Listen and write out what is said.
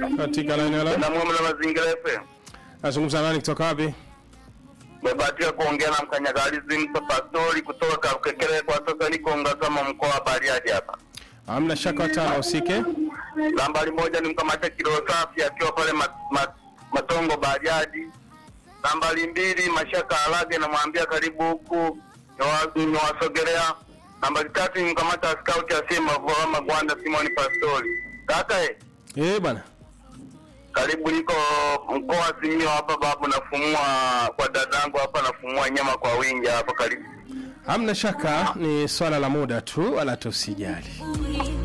katika laini ya la na mwema na mazingira FM. nazungumza nani kutoka wapi? Mebahatika kuongea na mkanyagalizi Msa Pastori kutoka Kakekere. Kwa sasa niko Ngasama, mkoa wa Bariadi hapa. Hamna shaka watano usike. Nambari moja ni mkamata kilo safi akiwa pale mat, mat, Matongo Bariadi. Nambari mbili Mashaka Alage, namwambia karibu huku niwa- niwasogelea. Nambari tatu ni mkamata skauti asema Vorama Gwanda Simoni Pastori. Kaka eh, Eh bwana. karibu niko mkoa wa Simiyu hapa babu, nafumua kwa dadangu hapa, nafumua nyama kwa wingi hapa, karibu Hamna shaka ni swala la muda tu wala tusijali.